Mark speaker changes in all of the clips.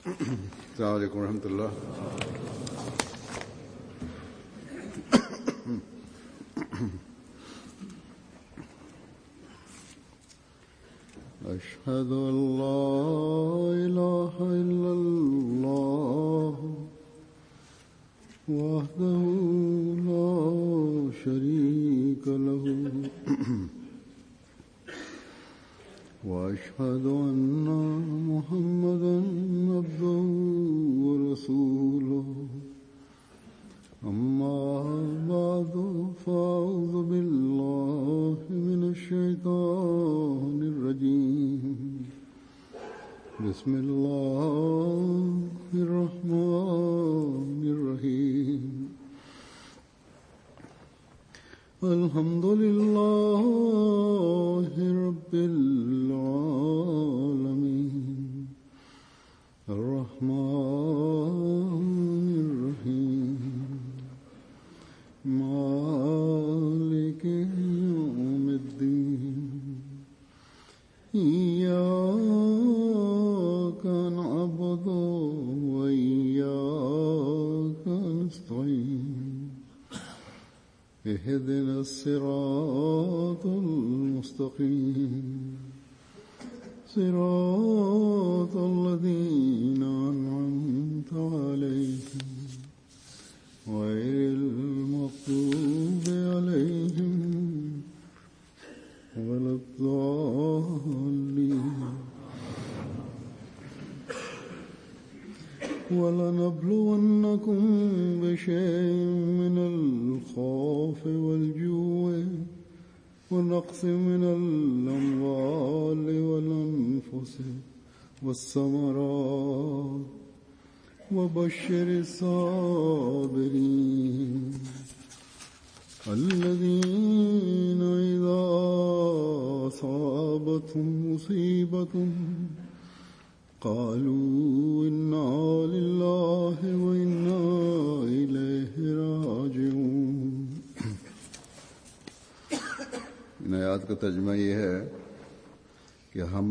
Speaker 1: السلام عليكم ورحمة الله أشهد أن لا إله إلا الله وحده لا شريك له وأشهد أن محمدا عبده ورسوله أما بعد فأعوذ بالله من الشيطان الرجيم بسم الله الرحمن الرحيم الحمد لله رب العالمين الرحمن الرحيم مالك يوم الدين إياك نعبد وإياك نستعين اهدنا الصراط المستقيم صراط الذين أنعمت عليهم غير المغضوب عليهم ولا الضالين ولنبلونكم بشيء من الخوف والجوع ونقص من الأموال والأنفس والثمرات وبشر الصابرين الذين إذا أصابتهم مصيبة قالوا إنا لله وإنا إليه راجعون इन आयात का तर्जमा ये है कि हम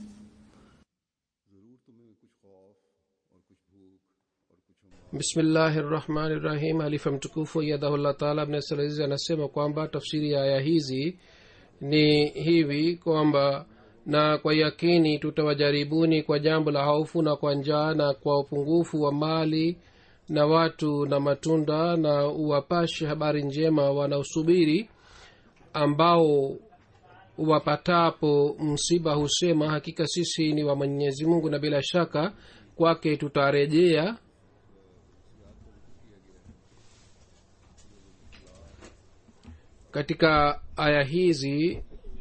Speaker 2: bismillahi rahmani rahim halifa mtukufu yadahullah taala abnesalazizi anasema kwamba tafsiri ya aya hizi ni hivi kwamba na kwa yakini tutawajaribuni kwa jambo la hofu na kwa njaa na kwa upungufu wa mali na watu na matunda na uwapashe habari njema wanaosubiri ambao wapatapo msiba husema hakika sisi ni wa mwenyezi mungu na bila shaka kwake tutarejea katika aya hizi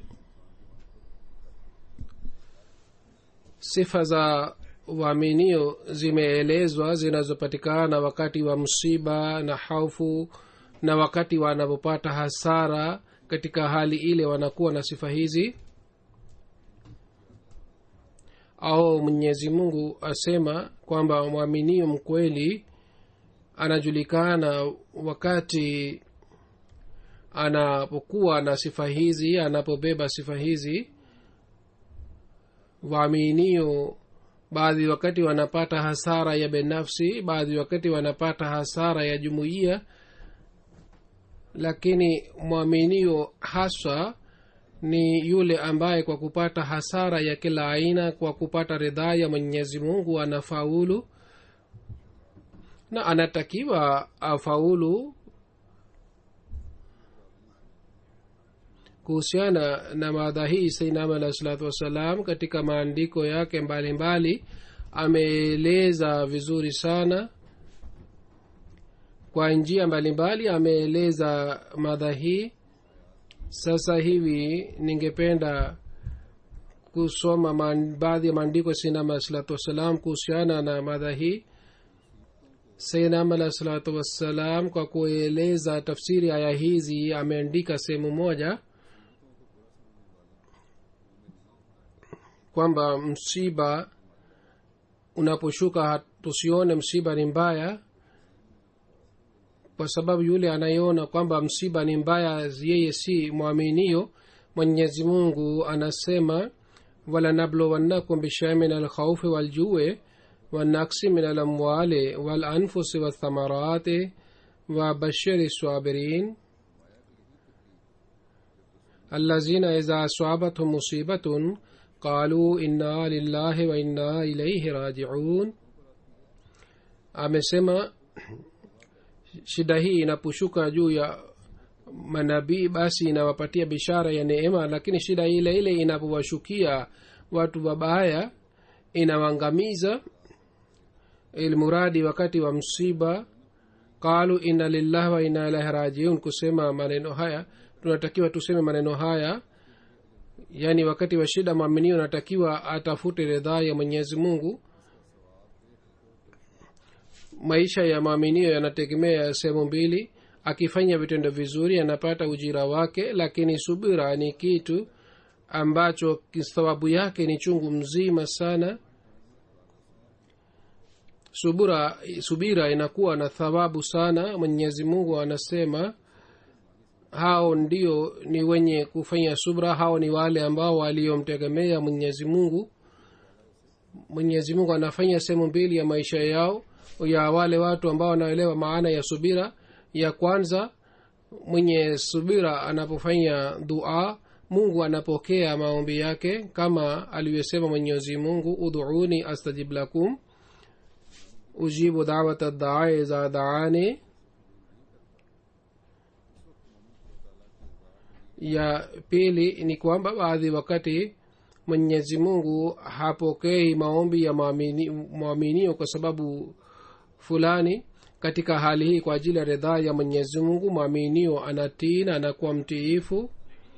Speaker 2: sifa za waaminio zimeelezwa zinazopatikana wakati wa msiba na haufu na wakati wanapopata hasara katika hali ile wanakuwa na sifa hizi au mwenyezi mungu asema kwamba mwaminio mkweli anajulikana wakati anapokuwa na sifa hizi anapobeba sifa hizi waaminio baadhi wakati wanapata hasara ya binafsi baadhi wakati wanapata hasara ya jumuiya lakini mwaminio haswa ni yule ambaye kwa kupata hasara ya kila aina kwa kupata ridhaa ya mwenyezi mungu anafaulu na anatakiwa afaulu kuhusiana na madha hii sainam alah salatu wassalam katika maandiko yake mbalimbali ameeleza vizuri sana kwa njia mbalimbali ameeleza madha hii sasa hivi ningependa kusoma baadhi ya maandiko ya sainam alah salatu wassalam kuhusiana na madha hii sainam alah salatu wassalam kwa kueleza tafsiri aya hizi ameandika sehemu moja kwamba msiba unaposhuka tusione msiba ni mbaya kwa sababu yule anayeona kwamba msiba ni mbaya yeye si mwaminio mwenyezi mungu anasema walanablowannakum bishai min alkhaufi waljue والنقص من الأموال والأنفس والثمرات وبشر الصابرين الذين إذا أصابتهم مصيبة قالوا إنا لله وإنا إليه راجعون amesema shida hii inaposhuka juu ya manabii basi inawapatia bishara ya neema lakini shida ile ile inapowashukia watu wabaya inawangamiza ilmuradi wakati wa msiba qalu inna lillahi wa inna ilahi rajiun kusema maneno haya tunatakiwa tuseme maneno haya yaani wakati wa shida mwaminio anatakiwa atafute ridhaa ya mwenyezi mungu maisha ya maaminio yanategemea sehemu mbili akifanya vitendo vizuri anapata ujira wake lakini subira ni kitu ambacho thawabu yake ni chungu mzima sana subura subira inakuwa na thawabu sana mwenyezi mungu anasema hao ndio ni wenye kufanya subra hao ni wale ambao waliomtegemea mwenyezi mungu mwenyezi mungu anafanya sehemu mbili ya maisha yao ya wale watu ambao wanaelewa maana ya subira ya kwanza mwenye subira anapofanya dua mungu anapokea maombi yake kama alivyosema mwenyezi mungu udhuuni astajib lakum ujibu dawata daai za daani ya pili ni kwamba baadhi wakati mwenyezi mungu hapokei maombi ya mwaminio kwa sababu fulani katika hali hii kwa ajili ya ridhaa ya mwenyezi mungu mwaminio anatii na anakuwa mtiifu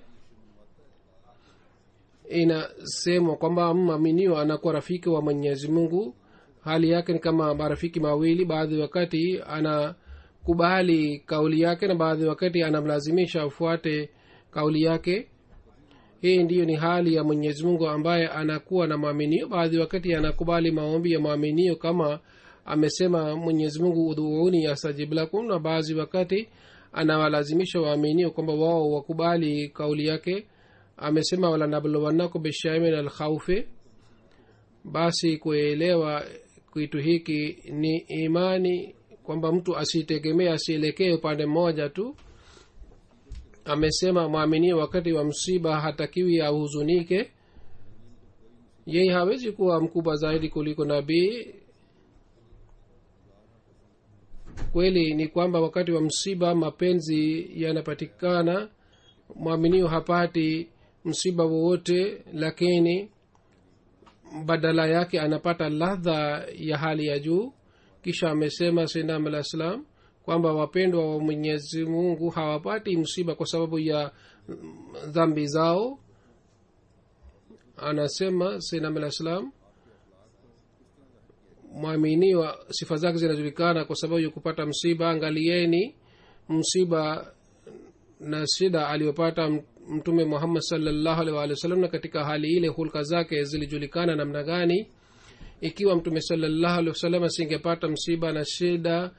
Speaker 2: inasemwa kwamba mwaminio anakuwa rafiki wa mwenyezi mungu hali yake ni kama marafiki mawili baadhi wakati anakubali kauli yake na baadhi wakati anamlazimisha afuate kauli yake hii ndiyo ni hali ya mwenyezi mungu ambaye anakuwa na mwaminio baadhi wakati anakubali maombi ya mwaminio kama amesema mwenyezi mungu udhuuni astajib lakum na baadhi wakati anawalazimisha waaminio kwamba wao wakubali kauli yake amesema walanabluwannakum bishai min alkhaufi basi kuelewa kitu hiki ni imani kwamba mtu asitegemee asielekee upande mmoja tu amesema mwaminio wakati wa msiba hatakiwi ahuzunike yeye hawezi kuwa mkubwa zaidi kuliko nabii kweli ni kwamba wakati wa msiba mapenzi yanapatikana mwaminio hapati msiba wowote lakini badala yake anapata ladha ya hali ya juu kisha amesema sinam alah salam kwamba wapendwa wa mwenyezi mungu hawapati msiba kwa sababu ya dhambi zao anasema sinam alah salam mwaminiwa sifa zake zinajulikana kwa sababu ya kupata msiba angalieni msiba na shida aliyopata mtume muhammad salllahu alih walih wa sallam na katika hali ile hulka zake zilijulikana namna gani ikiwa mtume salllahu alih wasallam asingepata msiba na shida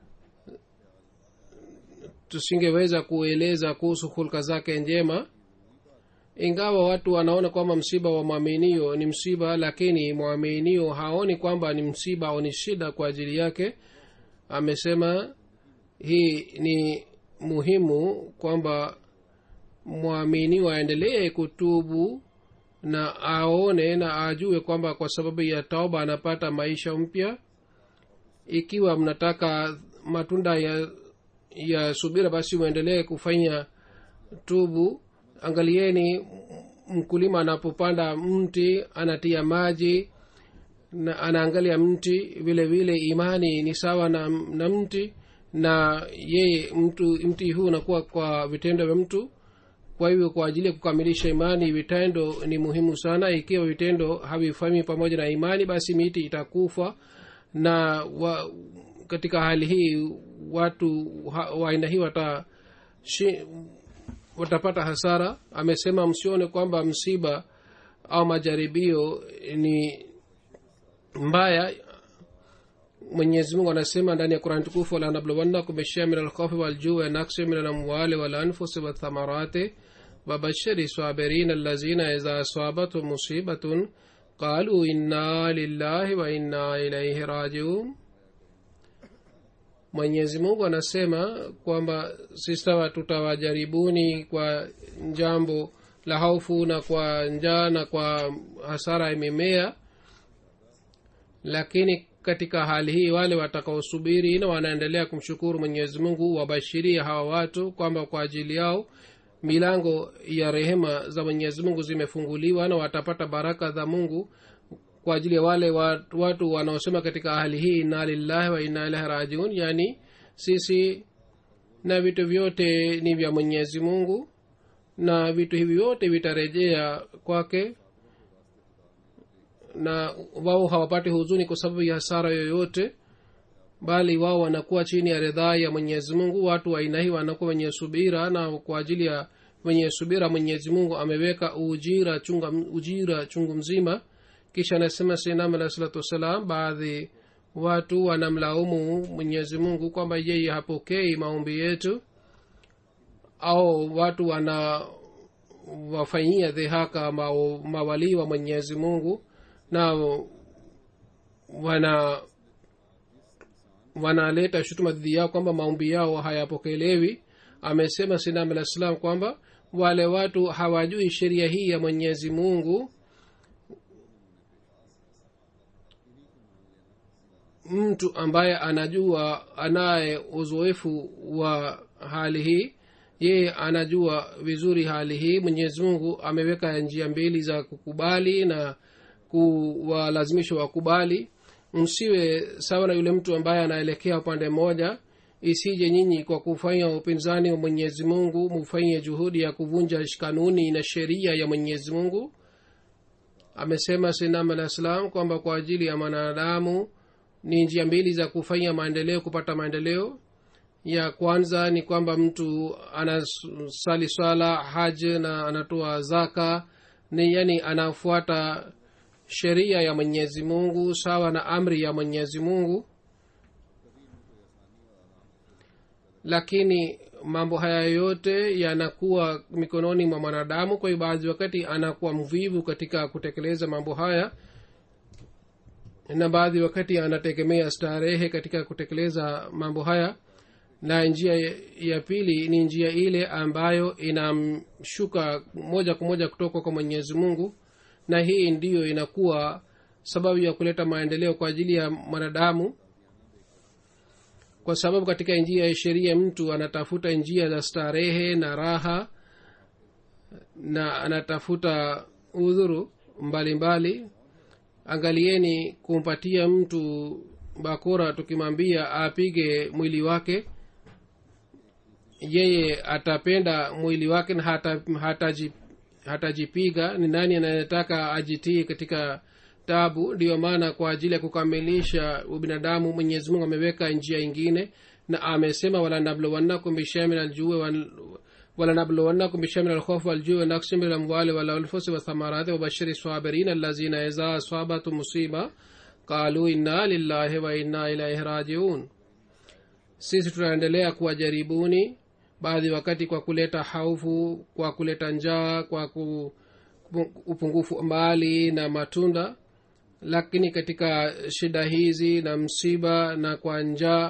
Speaker 2: tusingeweza kueleza kuhusu hulka zake njema ingawa watu wanaona kwamba msiba wa mwaminio ni msiba lakini mwaminio haoni kwamba ni msiba au ni shida kwa ajili yake amesema hii ni muhimu kwamba mwaminio aendelee kutubu na aone na ajue kwamba kwa sababu ya tauba anapata maisha mpya ikiwa mnataka matunda ya ya subira basi mwendelee kufanya tubu angalieni mkulima anapopanda mti anatia maji na anaangalia mti vile vile imani ni sawa na, na mti na yeye mtu mti huu unakuwa kwa vitendo vya mtu kwa hivyo kwa ajili ya kukamilisha imani vitendo ni muhimu sana ikiwa vitendo havifanyi pamoja na imani basi miti itakufa na wa, katika hali hii watu wa aina hii wata shi, watapata hasara amesema msione kwamba msiba au majaribio ni mbaya mwenyezi mungu anasema ndani ya qurani tukufu walanabluwannakum bishia min alkhofi waljuu wanaksi min alamwali walanfusi wathamarati wabashiri sabirin allazina idha asabathum musibatun qalu inna lillahi wa inna ilaihi rajiun mwenyezi mungu anasema kwamba sisawa tutawajaribuni kwa jambo la hofu na kwa njaa na kwa hasara ya mimea lakini katika hali hii wale watakaosubiri na wanaendelea kumshukuru mwenyezi mungu wabashirie hawa watu kwamba kwa ajili yao milango ya rehema za mwenyezi mungu zimefunguliwa na watapata baraka za mungu kwa ajili ya wale watu, watu wanaosema katika hali hii inna lillahi wa inna ilahi rajiun yani sisi na vitu vyote ni vya mwenyezi mungu na vitu hivi vyote vitarejea kwake na wao hawapati huzuni kwa sababu ya hasara yoyote bali wao wanakuwa chini ya ridhaa ya mwenyezi mungu watu wa aina hii wanakuwa wenye subira na kwa ajili ya wenye subira mwenyezi mungu ameweka ujira chunga, ujira chungu mzima kisha anasema sinam alah salatu wassalam baadhi watu wanamlaumu mwenyezi mungu kwamba yeye hapokei maombi yetu au watu wana wafanyia dhihaka mawalii wa mwenyezi mungu na wana wanaleta shutuma dhidi yao kwamba maombi yao hayapokelewi amesema sinam alah salam kwamba wale watu hawajui sheria hii ya mwenyezi mungu mtu ambaye anajua anaye uzoefu wa hali hii yeye anajua vizuri hali hii mwenyezi mungu ameweka njia mbili za kukubali na kuwalazimisha wakubali msiwe sawa na yule mtu ambaye anaelekea upande mmoja isije nyinyi kwa kufanya upinzani wa mwenyezi mungu mufanye juhudi ya kuvunja kanuni na sheria ya mwenyezi mungu amesema sinam alah salam kwamba kwa ajili ya mwanadamu ni njia mbili za kufanya maendeleo kupata maendeleo ya kwanza ni kwamba mtu anasali swala haj na anatoa zaka ni yani anafuata sheria ya mwenyezi mungu sawa na amri ya mwenyezi mungu lakini mambo haya yote yanakuwa mikononi mwa mwanadamu kwa hiyo baadhi wakati anakuwa mvivu katika kutekeleza mambo haya na baadhi wakati anategemea starehe katika kutekeleza mambo haya na njia ya pili ni njia ile ambayo inamshuka moja kwa moja kutoka kwa mwenyezi mungu na hii ndiyo inakuwa sababu ya kuleta maendeleo kwa ajili ya mwanadamu kwa sababu katika njia ya sheria mtu anatafuta njia za starehe na raha na anatafuta udhuru mbalimbali mbali. angalieni kumpatia mtu bakora tukimwambia apige mwili wake yeye atapenda mwili wake na hata, hataji, hatajipiga ni nani anayetaka ajitii katika tabu ndiyo maana kwa ajili ya kukamilisha ubinadamu mwenyezi mungu ameweka njia ingine na amesema walanabluwannakum bishai min aljue walanabluwannakum bishai min alkhofu waljue wanaksin min alamwali walanfusi wathamarati wabashiri sabirin allazina iza asabatu musiba qalu inna lillahi wa inna ilaihi rajiun sisi tunaendelea kuwajaribuni baadhi wakati kwa kuleta haufu kwa kuleta njaa kwa ku, upungufu mali na matunda lakini katika shida hizi na msiba na kwa njaa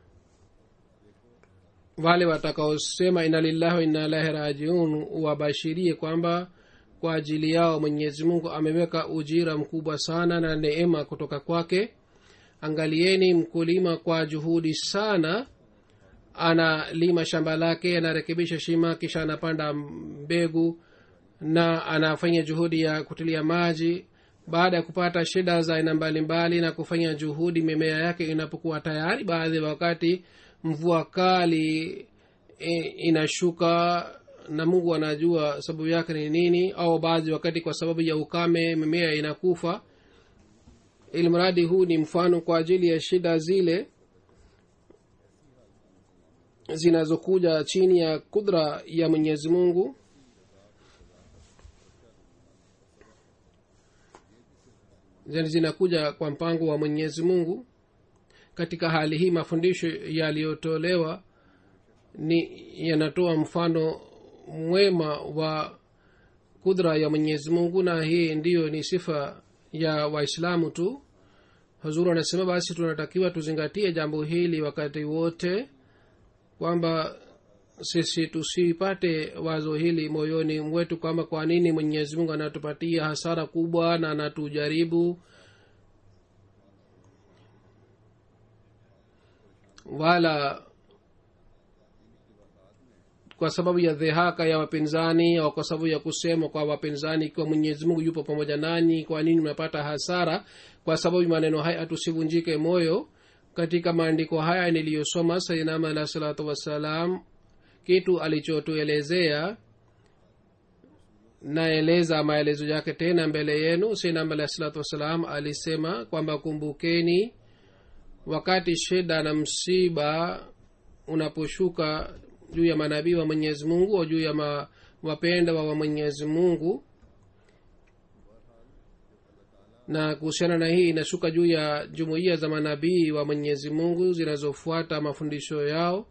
Speaker 2: wale watakaosema ina lillahi wa inna ilahi rajiun wabashirie kwamba kwa ajili yao mwenyezi mungu ameweka ujira mkubwa sana na neema kutoka kwake angalieni mkulima kwa juhudi sana analima shamba lake anarekebisha shima kisha anapanda mbegu na anafanya juhudi ya kutilia maji baada ya kupata shida za aina mbalimbali na kufanya juhudi mimea yake inapokuwa tayari baadhi ya wakati mvua kali e, inashuka na mungu anajua sababu yake ni nini au baadhi wakati kwa sababu ya ukame mimea inakufa ilmradi huu ni mfano kwa ajili ya shida zile zinazokuja chini ya kudra ya mwenyezi mungu zinakuja kwa mpango wa mwenyezi mungu katika hali hii mafundisho yaliyotolewa ni yanatoa mfano mwema wa kudra ya mwenyezi mungu na hii ndiyo ni sifa ya waislamu tu hazuru anasema basi tunatakiwa tuzingatie jambo hili wakati wote kwamba sisi tusipate wazo hili moyoni mwetu kwamba kwa nini mwenyezi mungu anatupatia hasara kubwa na anatujaribu wala kwa sababu ya dhihaka ya wapinzani au kwa sababu ya kusema kwa wapinzani ikiwa mwenyezi mungu yupo pamoja nanyi kwa nini mnapata hasara kwa sababu maneno haya tusivunjike moyo katika maandiko haya niliyosoma sainama alah salatu wassalam kitu alichotuelezea naeleza maelezo yake tena mbele yenu sainama alah salatu wassalam alisema kwamba kumbukeni wakati shida na msiba unaposhuka juu ya manabii wa mwenyezi mungu au juu ya ma, wapendwa wa mwenyezi mungu na kuhusiana na hii inashuka juu ya jumuiya za manabii wa mwenyezi mungu zinazofuata mafundisho yao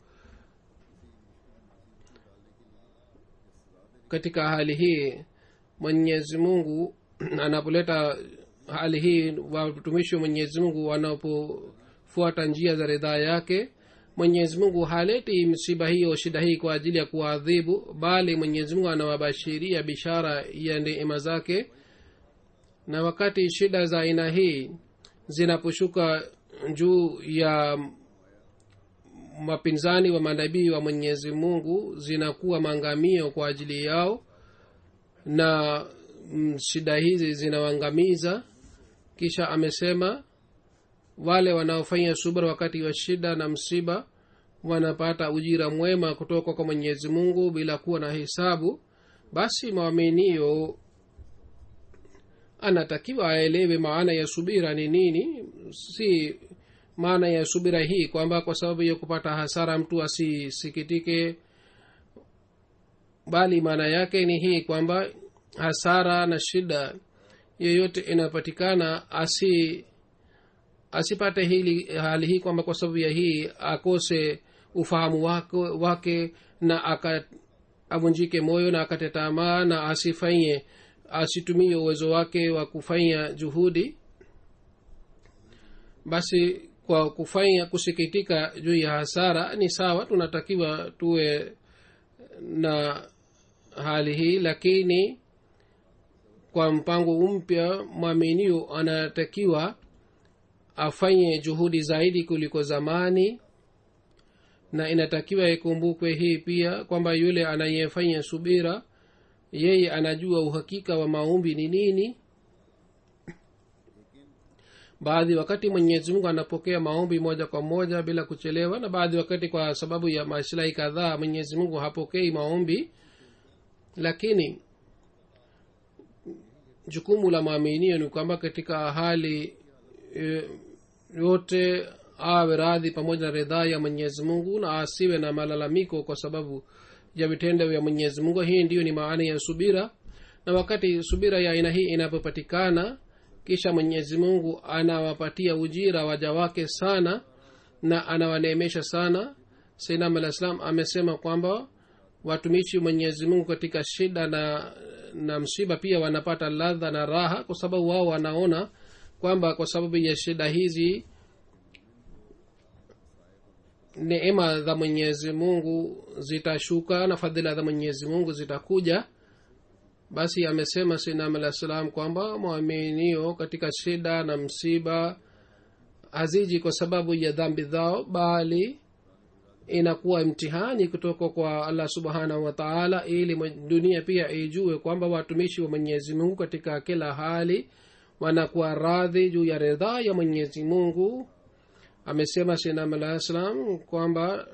Speaker 2: katika hali hii mwenyezi mungu anapoleta hali hii watumishi wa mwenyezi mungu wanapofuata njia za ridhaa yake mwenyezi mungu haleti msiba hiyo shida hii kwa ajili ya kuwaadhibu bali mwenyezi mungu anawabashiria bishara ya neema zake na wakati shida za aina hii zinaposhuka juu ya mapinzani wa manabii wa mwenyezi mungu zinakuwa maangamio kwa ajili yao na mm, shida hizi zinawaangamiza kisha amesema wale wanaofanya subra wakati wa shida na msiba wanapata ujira mwema kutoka kwa mwenyezi mungu bila kuwa na hisabu basi mwaminio anatakiwa aelewe maana ya subira ni nini si maana ya subira hii kwamba kwa sababu ya kupata hasara mtu asisikitike bali maana yake ni hii kwamba hasara na shida yoyote inapatikana asi asipate hili hali hii kwamba kwa sababu ya hii akose ufahamu wake, wake na aka avunjike moyo na akate tamaa na asifanye asitumie uwezo wake wa kufanya juhudi basi kwa kufanya kusikitika juu ya hasara ni sawa tunatakiwa tuwe na hali hii lakini kwa mpango mpya mwaminio anatakiwa afanye juhudi zaidi kuliko zamani na inatakiwa ikumbukwe hii pia kwamba yule anayefanya subira yeye anajua uhakika wa maombi ni nini baadhi wakati mwenyezi mungu anapokea maombi moja kwa moja bila kuchelewa na baadhi wakati kwa sababu ya maslahi kadhaa mwenyezi mungu hapokei maombi lakini jukumu la maaminio ni kwamba katika hali e, yote awe radhi pamoja na ridhaa ya mwenyezi mungu na asiwe na malalamiko kwa sababu ya vitendo vya mwenyezi mungu hii ndiyo ni maana ya subira na wakati subira ya aina hii inapopatikana kisha mwenyezi mungu anawapatia ujira waja wake sana na anawaneemesha sana sainam alah salam amesema kwamba watumishi mwenyezi mungu katika shida na na msiba pia wanapata ladha na raha kwa sababu wao wanaona kwamba kwa sababu ya shida hizi neema za mwenyezi mungu zitashuka na fadhila za mwenyezi mungu zitakuja basi amesema sinam alah salam kwamba mwaminio katika shida na msiba haziji kwa sababu ya dhambi zao bali inakuwa mtihani kutoka kwa allah subhanahu wa taala ili dunia pia ijue kwamba watumishi wa mwenyezi mungu katika kila hali wanakuwa radhi juu ya ridhaa ya mwenyezi mungu amesema sinam alah salam kwamba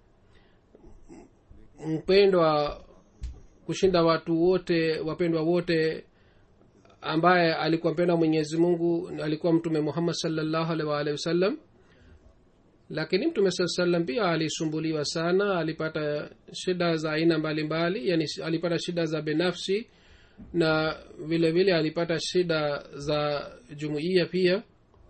Speaker 2: mpendwa kushinda watu wote wapendwa wote ambaye alikuwa mpendwa mwenyezi mungu alikuwa mtume muhammad salllahu alih waalihi wasallam lakini mtume saa salam pia alisumbuliwa sana alipata shida za aina mbalimbali yani alipata shida za binafsi na vile vile alipata shida za jumuiya pia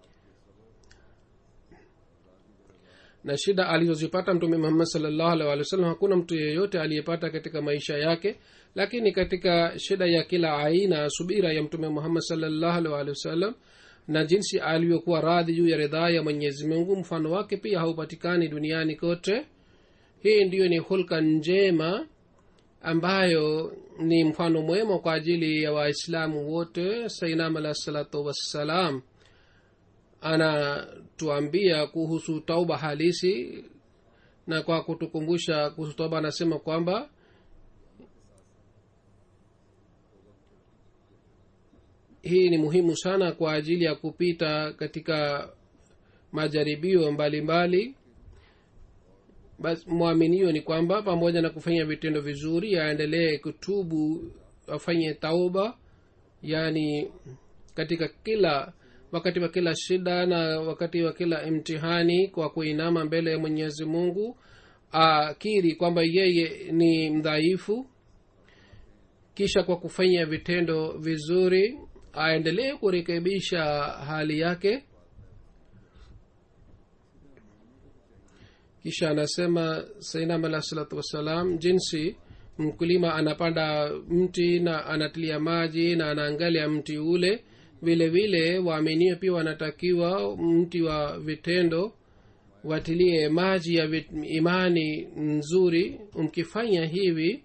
Speaker 2: na shida alizozipata mtume muhammad salllahu alih walih wasallam hakuna mtu yeyote aliyepata katika maisha yake lakini katika shida ya kila aina subira ya mtume muhammad salllahu alih walihi wasallam na jinsi alivyokuwa radhi juu ya ridhaa ya mwenyezi mungu mfano wake pia haupatikani duniani kote hii ndiyo ni hulka njema ambayo ni mfano mwema kwa ajili ya waislamu wote sainam alah salatu wassalam anatuambia kuhusu tauba halisi na kwa kutukumbusha kuhusu tauba anasema kwamba hii ni muhimu sana kwa ajili ya kupita katika majaribio mbalimbali basi mwaminio ni kwamba pamoja na kufanya vitendo vizuri aendelee kutubu afanye tauba yaani katika kila wakati wa kila shida na wakati wa kila imtihani kwa kuinama mbele ya mwenyezi mungu akiri kwamba yeye ni mdhaifu kisha kwa kufanya vitendo vizuri aendelee kurekebisha hali yake kisha anasema sainam alah salatu wassalam jinsi mkulima anapanda mti na anatilia maji na anaangalia mti ule vile vile waaminio pia wanatakiwa mti wa vitendo watilie maji ya vit, imani nzuri mkifanya hivi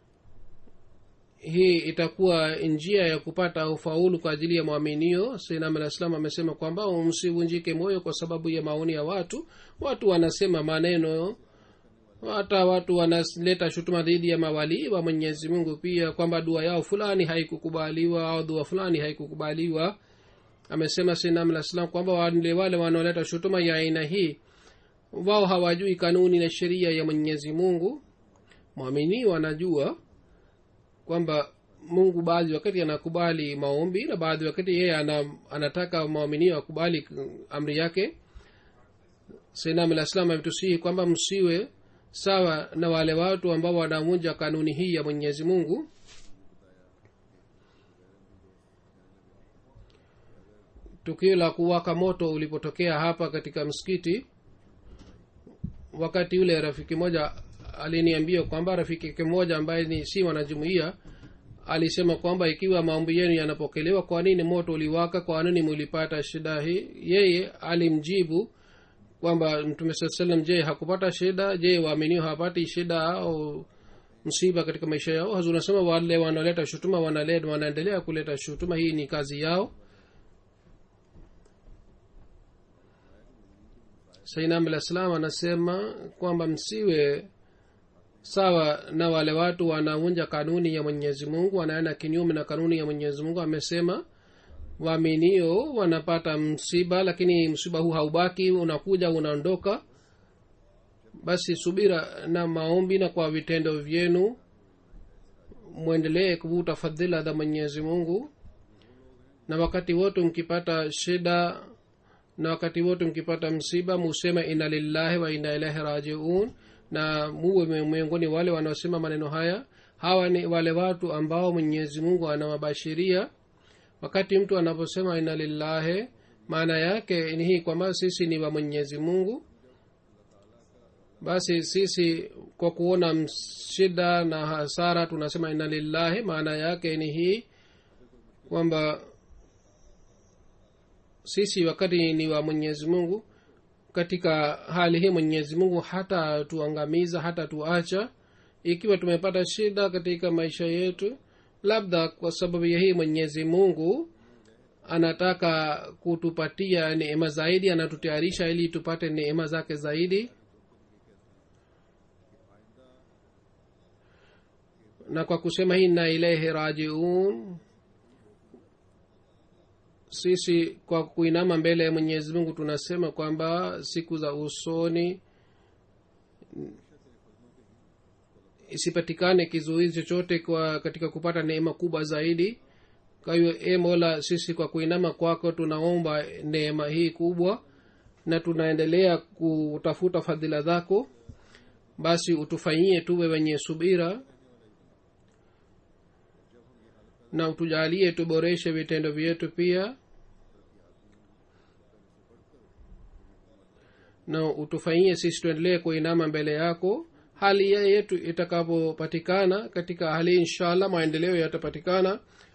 Speaker 2: hii itakuwa njia ya kupata ufaulu kwa ajili ya mwaminio sainam alah salam amesema kwamba msivunjike moyo kwa sababu ya maoni ya watu watu wanasema maneno hata watu wanaleta shutuma dhidi ya mawalii wa mwenyezi mungu pia kwamba dua yao fulani haikukubaliwa au dua fulani haikukubaliwa amesema sainam alah salam kwamba wale wale wanaoleta shutuma ya aina hii wao hawajui kanuni na sheria ya mwenyezi mungu mwaminio anajua kwamba mungu baadhi wakati anakubali maombi na baadhi wakati yeye ana, anataka mwaminio akubali amri yake sainam alah salam ametusihi kwamba msiwe sawa na wale watu ambao wanavunja kanuni hii ya mwenyezi mungu tukio la kuwaka moto ulipotokea hapa katika msikiti wakati yule rafiki moja aliniambia kwamba rafiki yake mmoja ambaye ni si wanajumuia alisema kwamba ikiwa maombi yenu yanapokelewa kwa nini moto uliwaka kwa nini mulipata shida hii yeye alimjibu kwamba mtume saa salam je hakupata shida je waaminio hawapati shida au msiba katika maisha yao hazu unasema wale wanaoleta shutuma wanaleta wanaendelea kuleta shutuma hii ni kazi yao sainam alah salam anasema kwamba msiwe sawa na wale watu wanavunja kanuni ya mwenyezi mungu wanaenda kinyume na kanuni ya mwenyezi mungu amesema waaminio wanapata msiba lakini msiba huu haubaki unakuja unaondoka basi subira na maombi na kwa vitendo vyenu mwendelee kuvuta fadhila za mwenyezi mungu na wakati wote mkipata shida na wakati wote mkipata msiba museme ina lillahi wa ina ilahi rajiun na muwe miongoni wale wanaosema maneno haya hawa ni wale watu ambao mwenyezi mungu anawabashiria wakati mtu anaposema ina lillahi maana yake ni hii kwamba sisi ni wa mwenyezi mungu basi sisi kwa kuona shida na hasara tunasema ina lillahi maana yake ni hii kwamba sisi wakati ni wa mwenyezi mungu katika hali hii mwenyezi mungu hata tuangamiza hata tuacha ikiwa tumepata shida katika maisha yetu labda kwa sababu ya hii mwenyezi mungu anataka kutupatia neema zaidi anatutayarisha ili tupate neema zake zaidi na kwa kusema hii na ilaihi rajiun sisi kwa kuinama mbele ya mwenyezi mungu tunasema kwamba siku za usoni isipatikane kizuizi chochote kwa katika kupata neema kubwa zaidi kwa hiyo e mola sisi kwa kuinama kwako tunaomba neema hii kubwa na tunaendelea kutafuta fadhila zako basi utufanyie tuwe wenye subira na utujalie tuboreshe vitendo vyetu pia na utufanyie sisi tuendelee kuinama mbele yako hali ya yetu itakapopatikana katika hali inshallah maendeleo yatapatikana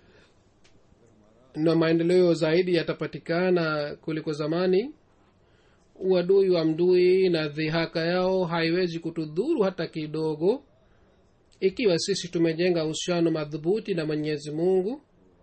Speaker 2: na maendeleo zaidi yatapatikana kuliko zamani uadui wa mdui na dhihaka yao haiwezi kutudhuru hata kidogo ikiwa sisi tumejenga uhusiano madhubuti na mwenyezi mungu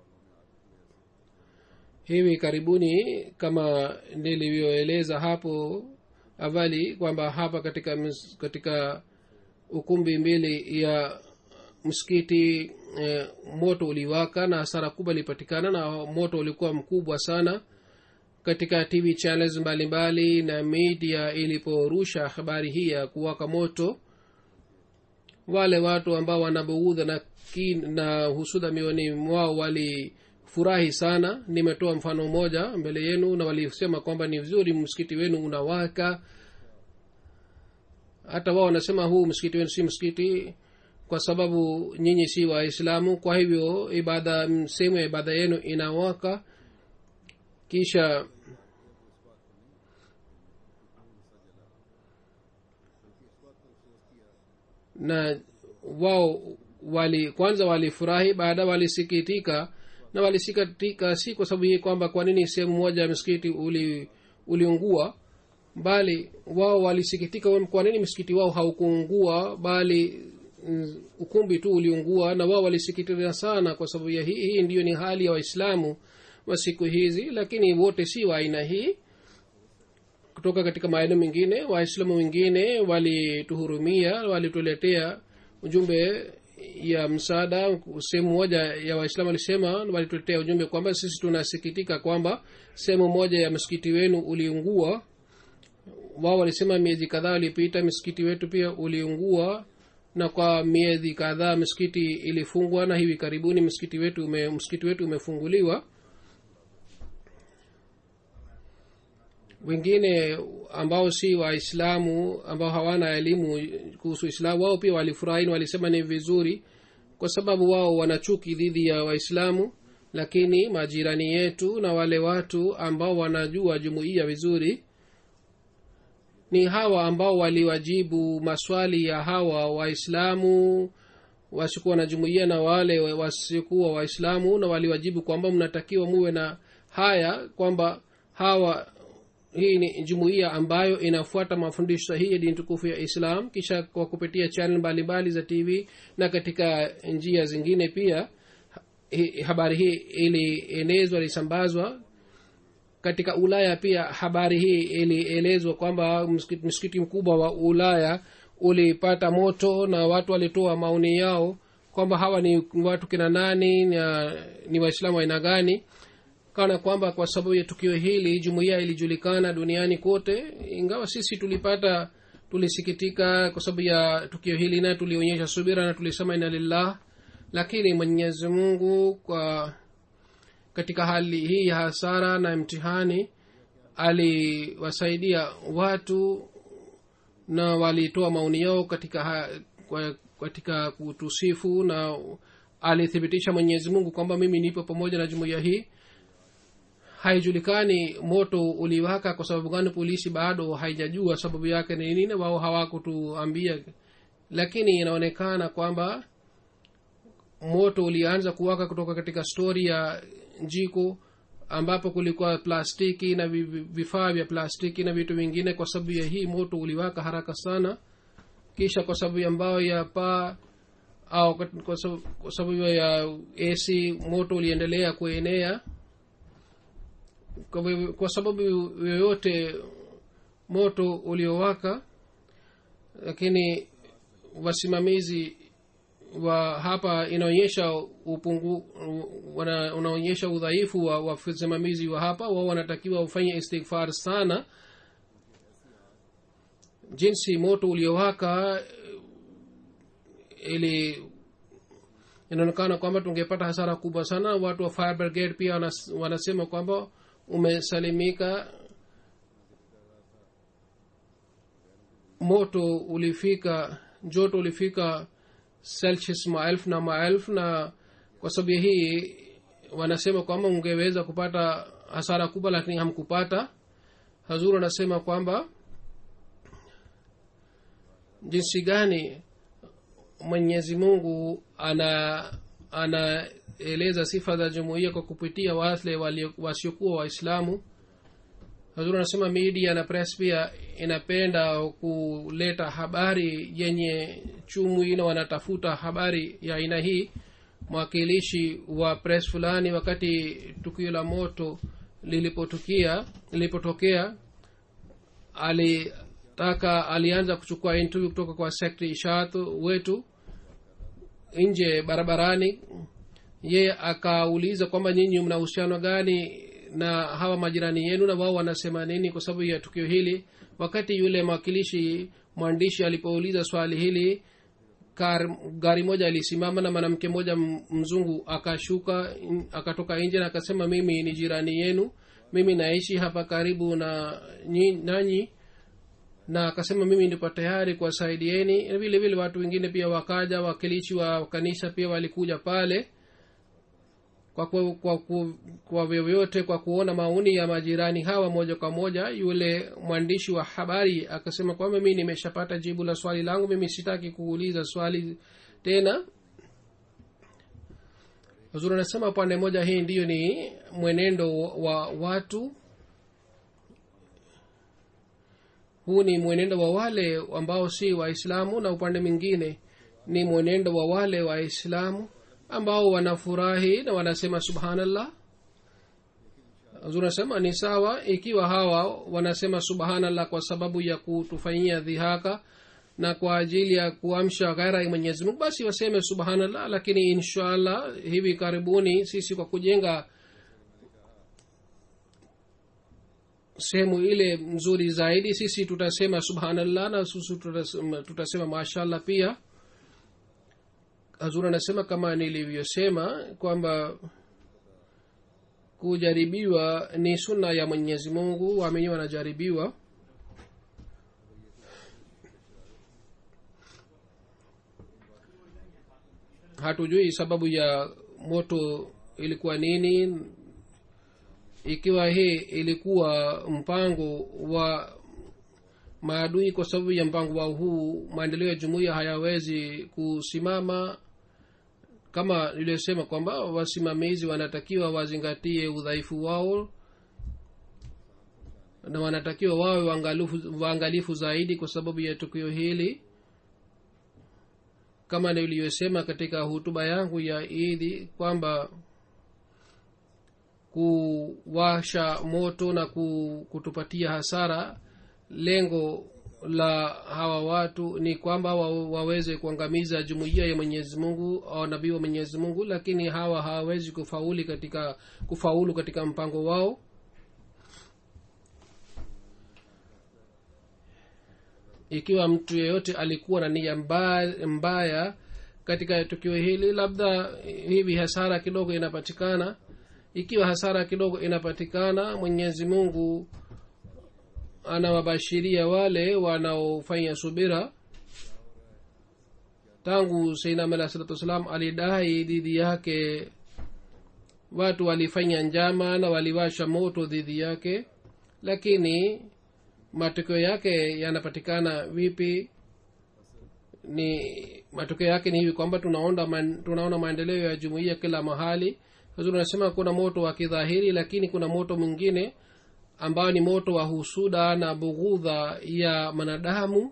Speaker 2: hivi karibuni kama nilivyoeleza hapo awali kwamba hapa katika ms- katika ukumbi mbili ya msikiti eh, moto uliwaka na hasara kubwa ilipatikana na moto ulikuwa mkubwa sana katika tv channels mbalimbali na media iliporusha habari hii ya kuwaka moto wale watu ambao wanabughudha na, kin- na husuda mioni mwao walifurahi sana nimetoa mfano mmoja mbele yenu na walisema kwamba ni vizuri msikiti wenu unawaka hata wao wanasema huu msikiti wenu si msikiti kwa sababu nyinyi si waislamu kwa hivyo ibada sehemu ya ibada yenu inawaka kisha na wao wali kwanza walifurahi baada walisikitika na walisikitika si kwa sababu hii kwamba kwa nini sehemu moja ya msikiti uli uliungua bali wao walisikitika kwa nini msikiti wao haukuungua bali mm, ukumbi tu uliungua na wao walisikitika sana kwa sababu ya hii hii ndiyo ni hali ya waislamu wa siku hizi lakini wote si wa aina hii kutoka katika maeneo mengine waislamu wengine walituhurumia walituletea ujumbe ya msaada sehemu moja ya waislamu walisema walituletea ujumbe kwamba sisi tunasikitika kwamba sehemu moja ya msikiti wenu uliungua wao walisema miezi kadhaa ilipita msikiti wetu pia uliungua na kwa miezi kadhaa msikiti ilifungwa na hivi karibuni msikiti wetu ume, msikiti wetu umefunguliwa wengine ambao si waislamu ambao hawana elimu kuhusu islamu wao pia walifurahi na walisema ni vizuri kwa sababu wao wana chuki dhidi ya waislamu lakini majirani yetu na wale watu ambao wanajua jumuiya vizuri ni hawa ambao waliwajibu maswali ya hawa waislamu wasiokuwa na jumuiya na wale wasiokuwa waislamu na waliwajibu kwamba mnatakiwa muwe na haya kwamba hawa hii ni jumuiya ambayo inafuata mafundisho sahihi ya dini tukufu ya islam kisha kwa kupitia chanel mbalimbali za tv na katika njia zingine pia hi, habari hii ilienezwa ilisambazwa katika ulaya pia habari hii ilielezwa kwamba msikiti, msikiti mkubwa wa ulaya ulipata moto na watu walitoa maoni yao kwamba hawa ni watu kina nani na ni waislamu aina gani kana kwamba kwa sababu ya tukio hili jumuiya ilijulikana duniani kote ingawa sisi tulipata tulisikitika kwa sababu ya tukio hili na tulionyesha subira na tulisema ina lillah lakini mwenyezi mungu kwa katika hali hii ya hasara na mtihani aliwasaidia watu na walitoa maoni yao katika ha, kwa, katika kutusifu na alithibitisha mwenyezi mungu kwamba mimi nipo pamoja na jumuiya hii haijulikani moto uliwaka kwa sababu gani polisi bado haijajua sababu yake ni nini wao hawakutuambia lakini inaonekana kwamba moto ulianza kuwaka kutoka katika stori ya jiko ambapo kulikuwa plastiki na vifaa vya plastiki na vitu vingine kwa sababu ya hii moto uliwaka haraka sana kisha kwa sababu ya mbao ya paa au kwa sababu ya ac moto uliendelea kuenea kwa, kwa sababu yoyote moto uliowaka lakini wasimamizi wa hapa inaonyesha upungu wana, unaonyesha udhaifu wa wasimamizi wa hapa wao wanatakiwa ufanye istighfar sana jinsi moto uliowaka ili inaonekana kwamba tungepata hasara kubwa sana watu wa fire brigade pia wanas, wanasema kwamba umesalimika moto ulifika joto ulifika celsius maelfu na maelfu na kwa sababu hii wanasema kwamba ungeweza kupata hasara kubwa lakini hamkupata hazuru anasema kwamba jinsi gani mwenyezi mungu ana anaeleza sifa za jumuiya kwa kupitia wale walio- wasiokuwa waislamu hazur anasema media na press pia inapenda kuleta habari yenye chumwi na wanatafuta habari ya aina hii mwakilishi wa press fulani wakati tukio la moto lilipotukia lilipotokea alitaka alianza kuchukua interview kutoka kwa sekretari ishat wetu nje barabarani ye akauliza kwamba nyinyi mna uhusiano gani na hawa majirani yenu na wao wanasema nini kwa sababu ya tukio hili wakati yule mwakilishi mwandishi alipouliza swali hili kar, gari moja ilisimama na mwanamke mmoja m- mzungu akashuka n- akatoka nje na akasema mimi ni jirani yenu mimi naishi hapa karibu na nyi- nanyi na akasema mimi ndipo tayari kuwasaidieni Na vile vile watu wengine pia wakaja wakilishi wa kanisa pia walikuja pale kwa kwa, kwa, kwa, kwa vyovyote kwa kuona maoni ya majirani hawa moja kwa moja yule mwandishi wa habari akasema kwamba mimi nimeshapata jibu la swali langu mimi sitaki kuuliza swali tena huzuri anasema upande moja hii ndiyo ni mwenendo wa watu huu ni mwenendo wa wale ambao si waislamu na upande mwingine ni mwenendo wa wale waislamu ambao wanafurahi na wanasema subhanallah unasema ni sawa ikiwa hawa wanasema subhanallah kwa sababu ya kutufanyia dhihaka na kwa ajili ya kuamsha ghaira ya mwenyezi mungu basi waseme subhanallah lakini inshallah hivi karibuni sisi kwa kujenga sehemu ile nzuri zaidi sisi tutasema subhanallah na sisi tutasema, tutasema mashallah pia hazur anasema kama nilivyosema kwamba kujaribiwa ni sunna ya mwenyezi mungu waamini wanajaribiwa hatujui sababu ya moto ilikuwa nini ikiwa hii ilikuwa mpango wa maadui kwa sababu ya mpango wao huu maendeleo ya jumuiya hayawezi kusimama kama niliyosema kwamba wasimamizi wanatakiwa wazingatie udhaifu wao na wanatakiwa wawe waangalifu, waangalifu zaidi kwa sababu ya tukio hili kama niliyosema katika hutuba yangu ya idi kwamba kuwasha moto na kutupatia hasara lengo la hawa watu ni kwamba wa, waweze kuangamiza jumuiya ya mwenyezi mungu au nabii wa mwenyezi mungu lakini hawa hawawezi kufauli katika kufaulu katika mpango wao ikiwa mtu yeyote alikuwa na nia mbaya, mbaya katika tukio hili labda hivi hasara kidogo inapatikana ikiwa hasara kidogo inapatikana mwenyezi mungu anawabashiria wale wanaofanya subira tangu seinam alah salatu wassalam alidai dhidi yake watu walifanya njama na waliwasha moto dhidi yake lakini matokeo yake yanapatikana vipi ni matokeo yake ni hivi kwamba tunaona, man, tunaona maendeleo ya jumuiya kila mahali huzuri unasema kuna moto wa kidhahiri lakini kuna moto mwingine ambao ni moto wa husuda na bughudha ya manadamu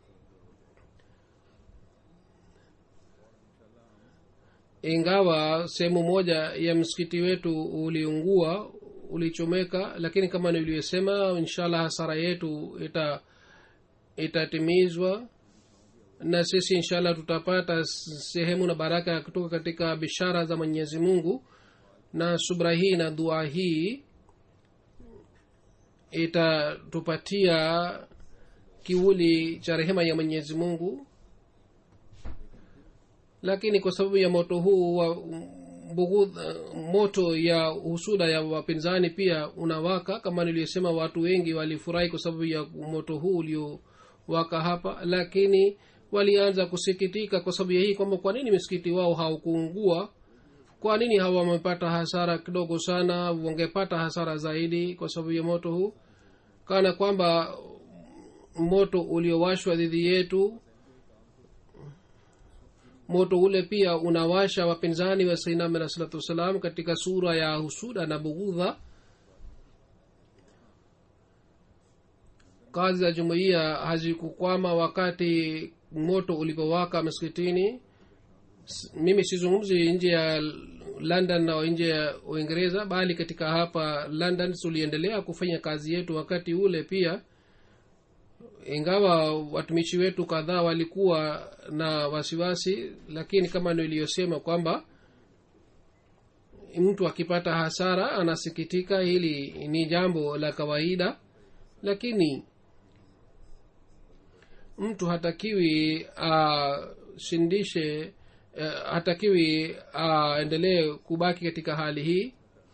Speaker 2: ingawa sehemu moja ya msikiti wetu uliungua ulichomeka lakini kama nilivyosema inshallah hasara yetu ita itatimizwa na sisi inshallah tutapata sehemu na baraka kutoka katika bishara za mwenyezi mungu na subra hii na dua hii itatupatia kiuli cha rehema ya mwenyezi mungu lakini kwa sababu ya moto huu wa bughudh, moto ya husuda ya wapinzani pia unawaka kama niliyosema watu wengi walifurahi kwa sababu ya moto huu uliowaka hapa lakini walianza kusikitika kwa sababu ya hii kwamba kwa nini msikiti wao haukuungua kwa nini hawa wamepata hasara kidogo sana wangepata hasara zaidi kwa sababu ya moto huu kana kwamba moto uliowashwa dhidi yetu moto ule pia unawasha wapinzani wa sainam alah salatu wassalam katika sura ya husuda na bughudha kazi za jumuiya hazikukwama wakati moto ulipowaka msikitini S- mimi sizungumzi nje ya london na nje ya uingereza bali katika hapa london tuliendelea kufanya kazi yetu wakati ule pia ingawa watumishi wetu kadhaa walikuwa na wasiwasi lakini kama niliyosema kwamba mtu akipata hasara anasikitika hili ni jambo la kawaida lakini mtu hatakiwi ashindishe uh, hatakiwi aendelee kubaki katika hali hii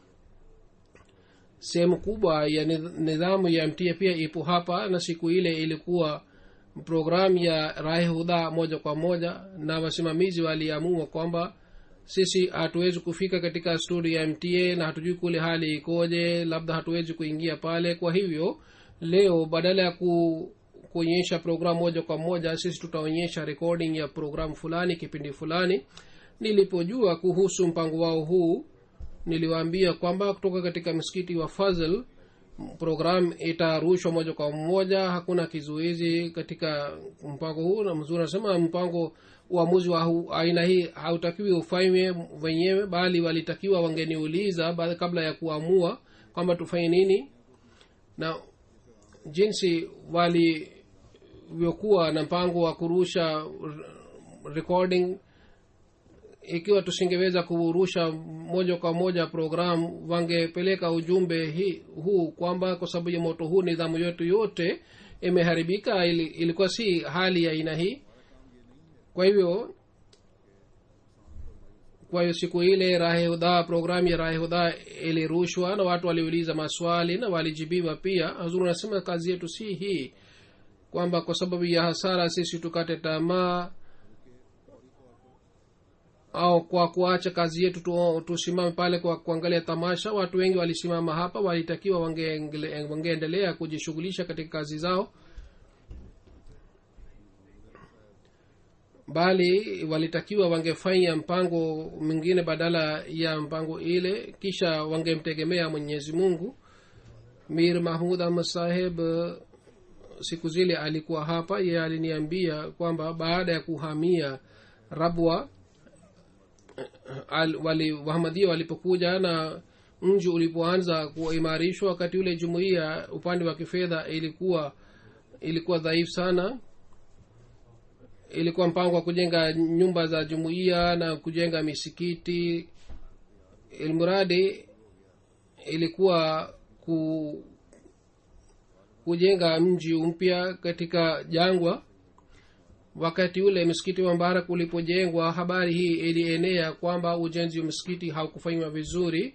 Speaker 2: sehemu kubwa ya nidh- nidhamu ya mtia pia ipo hapa na siku ile ilikuwa programu ya rahi hudha moja kwa moja na wasimamizi waliamua kwamba sisi hatuwezi kufika katika sturi ya mta na hatujui kule hali ikoje labda hatuwezi kuingia pale kwa hivyo leo badala ya ku kuonyesha programu moja kwa moja sisi tutaonyesha recording ya programu fulani kipindi fulani nilipojua kuhusu mpango wao huu niliwaambia kwamba kutoka katika msikiti wa fazl program itarushwa moja kwa moja hakuna kizuizi katika mpango huu na mzuri anasema mpango uamuzi wa hu- aina hii hautakiwi ufanywe wenyewe bali walitakiwa wangeniuliza ba- kabla ya kuamua kwamba tufanye nini na jinsi walivyokuwa na mpango wa kurusha r- recording ikiwa tusingeweza kurusha moja kwa moja programu wangepeleka ujumbe hi, huu kwamba kwa sababu ya moto huu nidhamu yetu yote imeharibika ili, ilikuwa si hali ya aina hii kwa hivyo kwa hiyo siku ile rahehudha programu ya rahehudha ilirushwa na watu waliuliza maswali na walijibiwa pia hazuru anasema kazi yetu si hii kwamba kwa sababu ya hasara sisi tukate tamaa au kwa kuacha kazi yetu tu, tusimame pale kwa kuangalia tamasha watu wengi walisimama hapa walitakiwa wangeengele- wangeendelea kujishughulisha katika kazi zao bali walitakiwa wangefanya mpango mwingine badala ya mpango ile kisha wangemtegemea mwenyezi mungu mir mahmud ahmad saheb eh, siku zile alikuwa hapa ye aliniambia kwamba baada ya kuhamia rabwa al, wali wahamadia walipokuja na mji ulipoanza kuimarishwa wakati ule jumuiya upande wa kifedha ilikuwa ilikuwa dhaifu sana ilikuwa mpango wa kujenga nyumba za jumuiya na kujenga misikiti ilmuradi ilikuwa ku, kujenga mji mpya katika jangwa wakati ule msikiti wa mbarak ulipojengwa habari hii ilienea kwamba ujenzi wa msikiti haukufanywa vizuri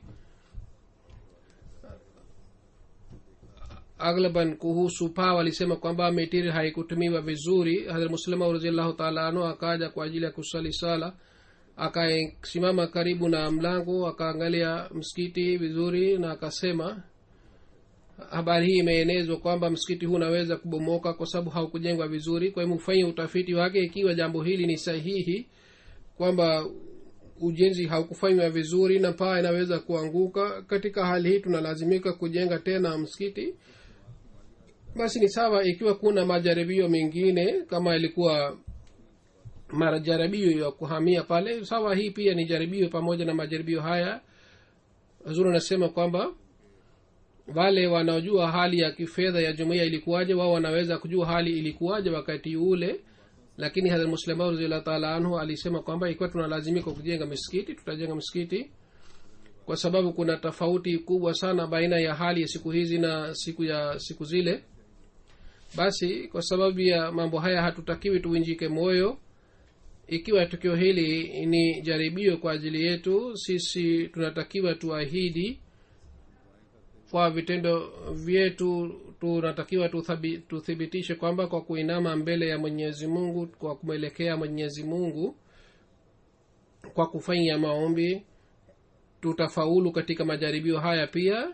Speaker 2: aglaban kuhusu paa walisema kwamba metiri haikutumiwa vizuri hadhrat muslima raziallahu taala anhu akaja kwa ajili ya kusali sala akasimama karibu na mlango akaangalia msikiti vizuri na akasema habari hii imeenezwa kwamba msikiti huu unaweza kubomoka kwa sababu haukujengwa vizuri kwa hiyo mfanye utafiti wake ikiwa jambo hili ni sahihi kwamba ujenzi haukufanywa vizuri na paa inaweza kuanguka katika hali hii tunalazimika kujenga tena msikiti basi ni sawa ikiwa kuna majaribio mengine kama ilikuwa majaribio ya kuhamia pale sawa hii pia ni jaribio pamoja na majaribio haya zuri anasema kwamba wale wanaojua hali ya kifedha ya jumuiya ilikuwaje wao wanaweza kujua hali ilikuwaje wakati ule lakini hadhrat muslima raziallahu taala anhu alisema kwamba ikiwa tunalazimika kujenga misikiti tutajenga msikiti kwa sababu kuna tofauti kubwa sana baina ya hali ya siku hizi na siku ya siku zile basi kwa sababu ya mambo haya hatutakiwi tuinjike moyo ikiwa tukio hili ni jaribio kwa ajili yetu sisi tunatakiwa tuahidi kwa vitendo vyetu tunatakiwa tuthabi- tuthibitishe kwamba kwa kuinama mbele ya mwenyezi mungu kwa kumwelekea mwenyezi mungu kwa kufanya maombi tutafaulu katika majaribio haya pia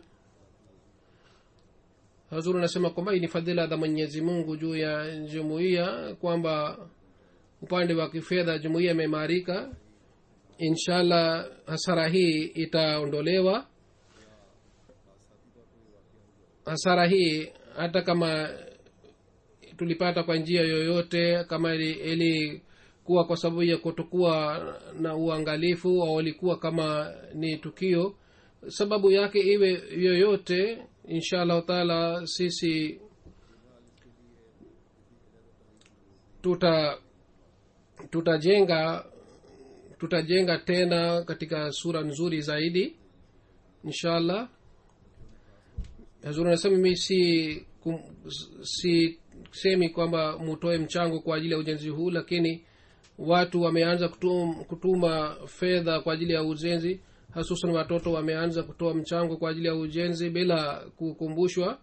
Speaker 2: hazuru anasema kwamba hii ni fadhila za mwenyezi mungu juu ya jumuiya kwamba upande wa kifedha jumuiya imeimarika inshallah hasara hii itaondolewa hasara hii hata kama tulipata kwa njia yoyote kama ilikuwa kwa sababu ya kutokuwa na uangalifu au ilikuwa kama ni tukio sababu yake iwe yoyote insha allahu taala sisi tuta tutajenga tutajenga tena katika sura nzuri zaidi inshallah hazuri anasema mimi si kum, si semi kwamba mutoe mchango kwa ajili ya ujenzi huu lakini watu wameanza kutum, kutuma fedha kwa ajili ya ujenzi hasusan watoto wameanza kutoa mchango kwa ajili ya ujenzi bila kukumbushwa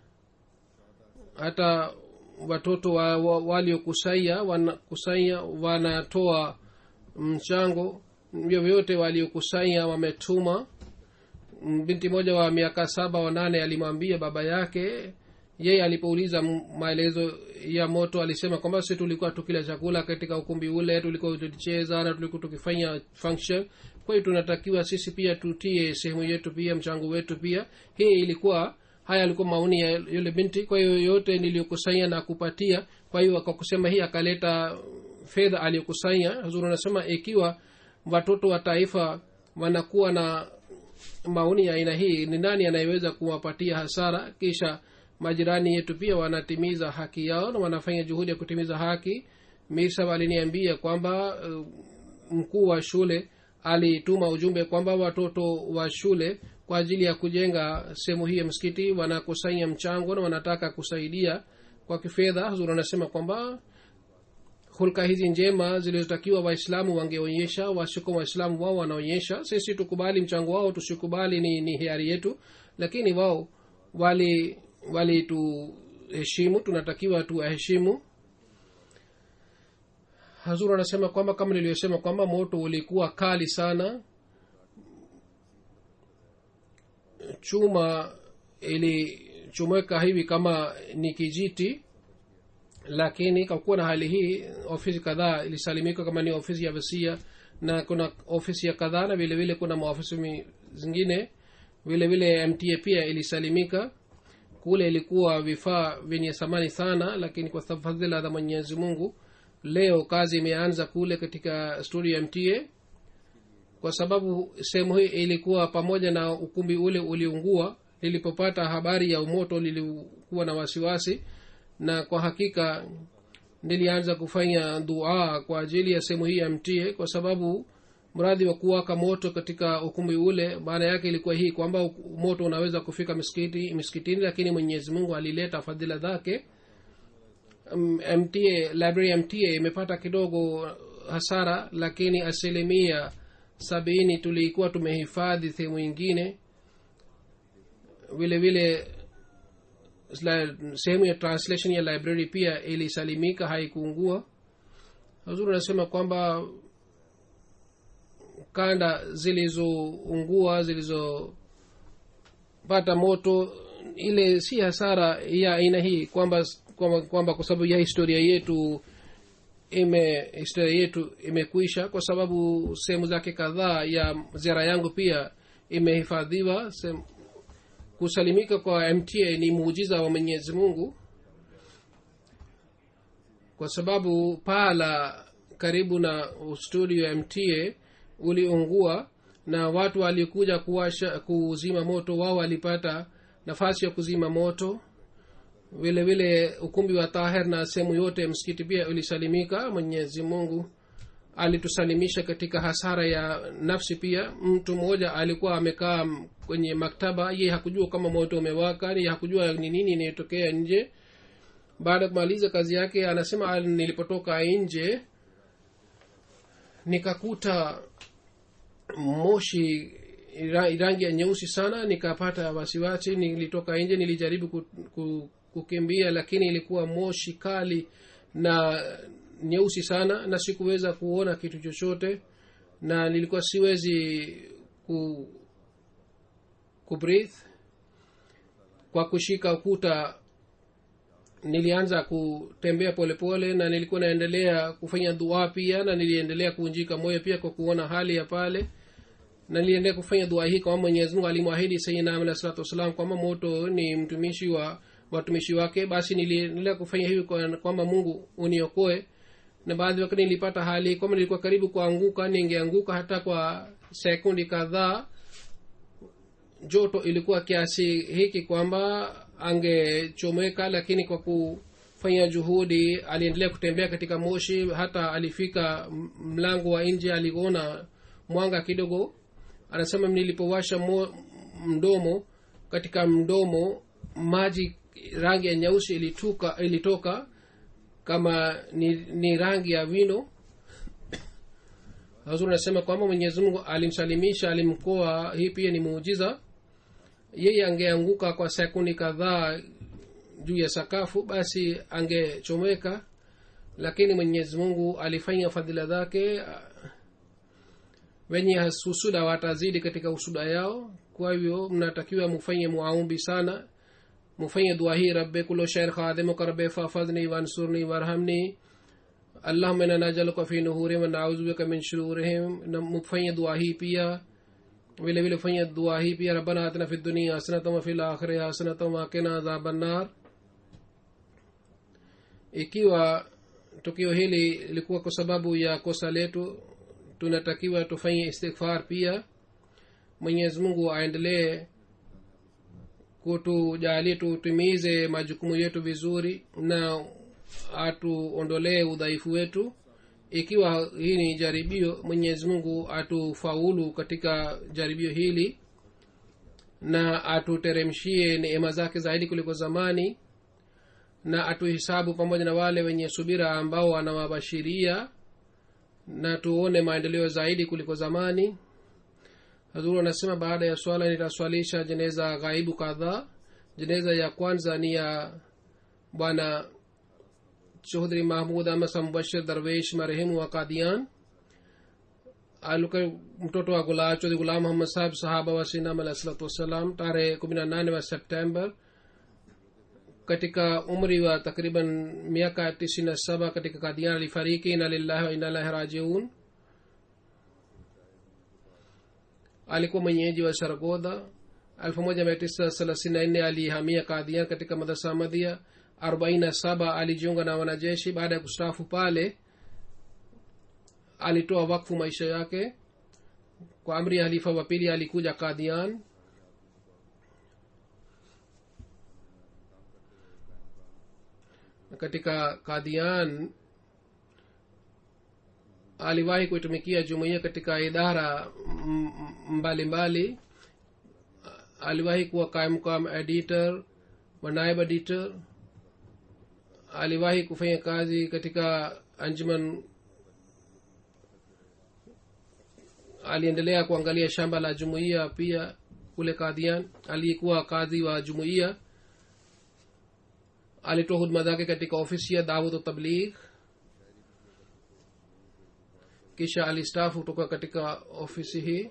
Speaker 2: hata watoto wa, wa, waliokusanya wanakusanya wanatoa mchango vyovyote waliokusanya wametuma binti moja wa miaka saba wanane alimwambia baba yake yeye alipouliza maelezo ya moto alisema kwamba si tulikuwa tukila chakula katika ukumbi ule tulikuwa tukicheza na tulikuwa tukifanya function kwa hiyo tunatakiwa sisi pia tutie sehemu yetu pia mchango wetu pia hii ilikuwa haya alikuwa maoni ya yule binti kwa hiyo yote niliyokusanya na kupatia kwa hiyo akakusema hii akaleta fedha aliyokusanya huzuri anasema ikiwa watoto wa taifa wanakuwa na maoni ya aina hii ni nani anayeweza kuwapatia hasara kisha majirani yetu pia wanatimiza haki yao na wanafanya juhudi ya kutimiza haki misab aliniambia kwamba uh, mkuu wa shule alituma ujumbe kwamba watoto wa shule kwa ajili ya kujenga sehemu hii ya msikiti wanakusanya mchango na wanataka kusaidia kwa kifedha huzuri anasema kwamba hulka hizi njema zilizotakiwa waislamu wangeonyesha wasiko waislamu wao wanaonyesha sisi tukubali mchango wao tusikubali ni, ni hiari yetu lakini wao wali walituheshimu tunatakiwa tuwaheshimu hazur anasema kwamba kama niliyosema kwamba moto ulikuwa kali sana chuma ilichomeka hivi kama ni kijiti lakini kakuwa na hali hii ofisi kadhaa ilisalimika kama ni ofisi ya vasia na kuna ofisi ya kadhaa na vile vile kuna maofisi zingine vile vile mta pia ilisalimika kule ilikuwa vifaa vyenye thamani sana lakini kwa fadhila za mwenyezi mungu leo kazi imeanza kule katika studio ya mta kwa sababu sehemu hii ilikuwa pamoja na ukumbi ule uliungua lilipopata habari ya umoto lilikuwa na wasiwasi na kwa hakika nilianza kufanya dua kwa ajili ya sehemu hii ya mtie kwa sababu mradhi wa kuwaka moto katika ukumbi ule maana yake ilikuwa hii kwamba moto unaweza kufika miskiti miskitini lakini mwenyezi mungu alileta fadhila zake mta library ya mta imepata kidogo hasara lakini asilimia sabini tulikuwa tumehifadhi sehemu ingine vile vile sehemu ya translation ya library pia ilisalimika haikuungua hazuri anasema kwamba kanda zilizoungua zilizopata moto ile si hasara ya aina hii kwamba kwamba, kwamba kwa sababu ya historia yetu ime historia yetu imekwisha kwa sababu sehemu zake kadhaa ya ziara yangu pia imehifadhiwa kusalimika kwa mta ni muujiza wa mwenyezi mungu kwa sababu pala karibu na studio ya mta uliungua na watu walikuja kuwasha kuzima moto wao walipata nafasi ya kuzima moto vile vile ukumbi wa tahir na sehemu yote msikiti pia ulisalimika mwenyezi mungu alitusalimisha katika hasara ya nafsi pia mtu mmoja alikuwa amekaa kwenye maktaba ye hakujua kama moto umewaka ye hakujua ni nini inayotokea nje baada ya kumaliza kazi yake anasema nilipotoka nje nikakuta moshi rangi ya nyeusi sana nikapata wasiwasi nilitoka nje nilijaribu ku, ku, kukimbia lakini ilikuwa moshi kali na nyeusi sana na sikuweza kuona kitu chochote na nilikuwa siwezi ku kubreathe kwa kushika ukuta nilianza kutembea polepole pole, na nilikuwa naendelea kufanya dua pia na niliendelea kuunjika moyo pia kwa kuona hali ya pale na niliendelea kufanya dua hii kwamba mwenyezi mungu alimwahidi sayidina alahi salatu wassalam kwamba moto ni mtumishi wa watumishi wake basi niliendelea kufanya hivi kwamba mungu uniokoe na baadhi wakati nilipata hali kwamba nilikuwa karibu kuanguka ningeanguka hata kwa sekundi kadhaa joto ilikuwa kiasi hiki kwamba angechomeka lakini kwa kufanya juhudi aliendelea kutembea katika moshi hata alifika mlango wa nje aliona mwanga kidogo anasema nilipowasha mo, mdomo katika mdomo maji rangi ya nyeusi ilituka ilitoka kama ni, ni rangi ya vino hazur anasema kwamba mwenyezi mungu alimsalimisha alimkoa hii pia ni muujiza yeye angeanguka kwa sekundi kadhaa juu ya sakafu basi angechomeka lakini mwenyezi mungu alifanya fadhila zake wenye husuda watazidi katika usuda yao kwa hivyo mnatakiwa mufanye muaumbi sana mufanye dua hii rabbe kulo shair khadimuka rabbe fafadhni wansurni warhamni allahuma ina najaluka fi nuhurihim wanauzubika min shururihim na mufanye dua hii pia vile vile fanya dua hii pia rabbana atina fi dunia hasanatan wa fil akhirati hasanatan wa qina adhaban nar ikiwa tukio hili lilikuwa kwa sababu ya kosa letu tunatakiwa tufanye istighfar pia mwenyezi mungu aendelee kutujalie tutimize majukumu yetu vizuri na atuondolee udhaifu wetu ikiwa hii ni jaribio mwenyezi mungu atufaulu katika jaribio hili na atuteremshie neema zake zaidi kuliko zamani na atuhisabu pamoja na wale wenye subira ambao wanawabashiria na tuone maendeleo zaidi kuliko zamani hazuru anasema baada ya swala nitaswalisha jeneza ghaibu kadhaa jeneza ya kwanza ni ya bwana Chaudhary mahmud amasa mubashir darwesh marehemu wa kadian aluka mtoto wa gula chodhi gulam muhammad sahab sahaba wa sinam alah salatu wassalam tarehe kumi na nane wa september katika umri wa takriban miaka tisini na saba katika kadian alifariki ina lillahi wa inalahi rajiun alikuwa mwenyeji wa saragodha elfu moja mia tisa thelathini na nne alihamia kadian katika madrasa madhia arobaini na saba alijiunga na wanajeshi baada ya kustaafu pale alitoa wakfu maisha yake kwa amri ya halifa wa pili alikuja kadian katika kadian aliwahi kuitumikia jumuiya katika idara mbalimbali mbali. aliwahi kuwa kaimkam editor wa naib editor aliwahi kufanya kazi katika anjuman aliendelea kuangalia shamba la jumuiya pia kule kadhian aliyekuwa kadhi wa jumuiya alitoa huduma zake katika ofisi ya dawud tabligh kisha alistafu kutoka katika ofisi hii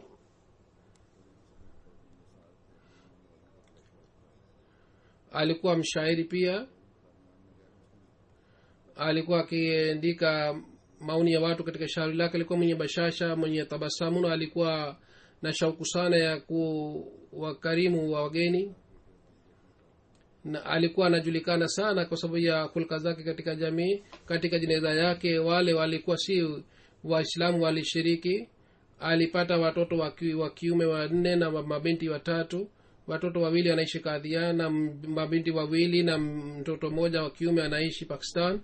Speaker 2: alikuwa mshairi pia alikuwa akiandika maoni ya watu katika shauri lake alikuwa mwenye bashasha mwenye tabasamu na alikuwa na shauku sana ya kuwakarimu wa wageni na alikuwa anajulikana sana kwa sababu ya hulka zake katika jamii katika jeneza yake wale walikuwa si waislamu walishiriki alipata watoto wa kiume wanne na mabinti watatu watoto wawili wanaishi kadhia na mabinti wawili na mtoto mmoja wa kiume anaishi pakistan